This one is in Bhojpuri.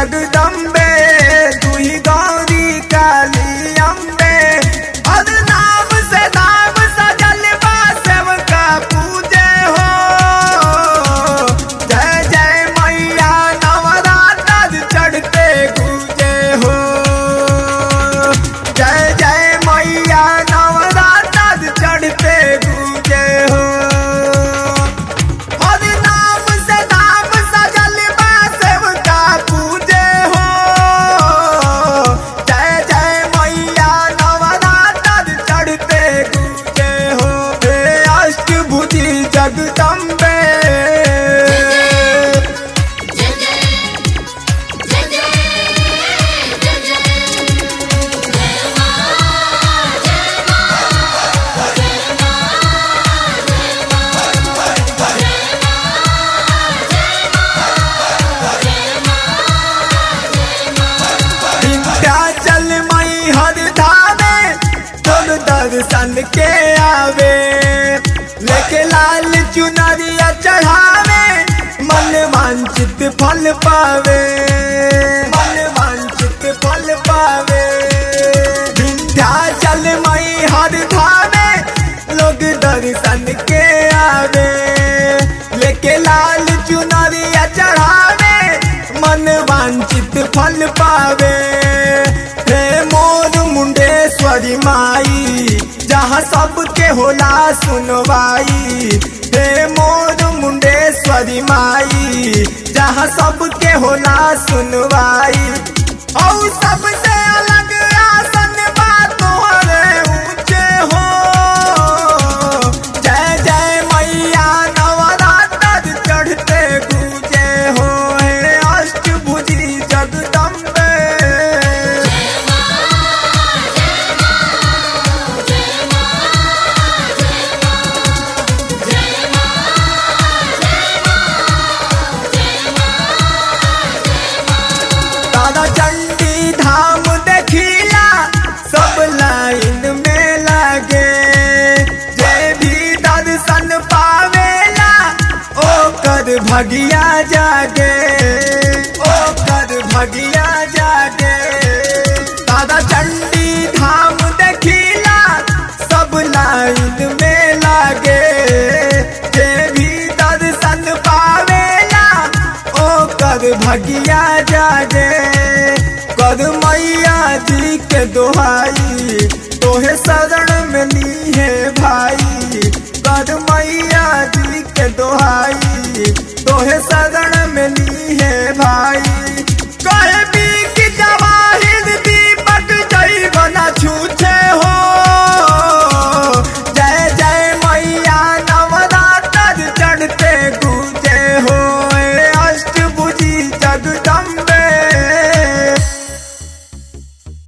जगदम्बे तू ही गौरी काली अम्बे और नाम से नाम सजल बा सेवका पूजे हो जय जय मैया नवरात्र चढ़ते गूंजे हो जय जय मैया नवरात्र चढ़ते गूंजे हो और नाम से नाम सजल बा सेवका पूजे हो जय जय मैया नवरात्र चढ़ते गूंजे हो हे अष्टभुजी जगदम्बे जय जय जय जय जय जय जय मां जय मां जय मां जय मां जय मां जय मां जय मां विंध्याचल मई हर धामे तुम दर्शन के आवे लेके लाल चुनरिया चढ़ावे मन वांछित फल पावे मन वांछित फल पावे विंध्याचल मई हर धामे लोग दर्शन के आवे लेके लाल चुनरिया चढ़ावे मन वांछित फल पावे हे मोर मुंडेश्वरी माई जहाँ सबके होला सुनवाई हे मोर मुंडेश्वरी माई जहाँ सबके होला सुनवाई और सबसे अलग आसन बा तोहरे ऊंचे हो जय जय मैया नवरात्र चढ़ते गूंजे हो हे अष्टभुजी जगदम्बे दादा चंडी धाम देखिला सब लाइन में लगे जे भी दर्शन पावेला ओकर भगिया जागे ओकर भगिया जागे दादा चंडी धाम देखिला सब लाइन में लगे जे भी दर्शन पावेला ओकर भगिया जागे कर मैया जी के दोहाई तोहे शरण में ली है भाई कर मैया जी के दोहाई तोहे शरण में ली है भाई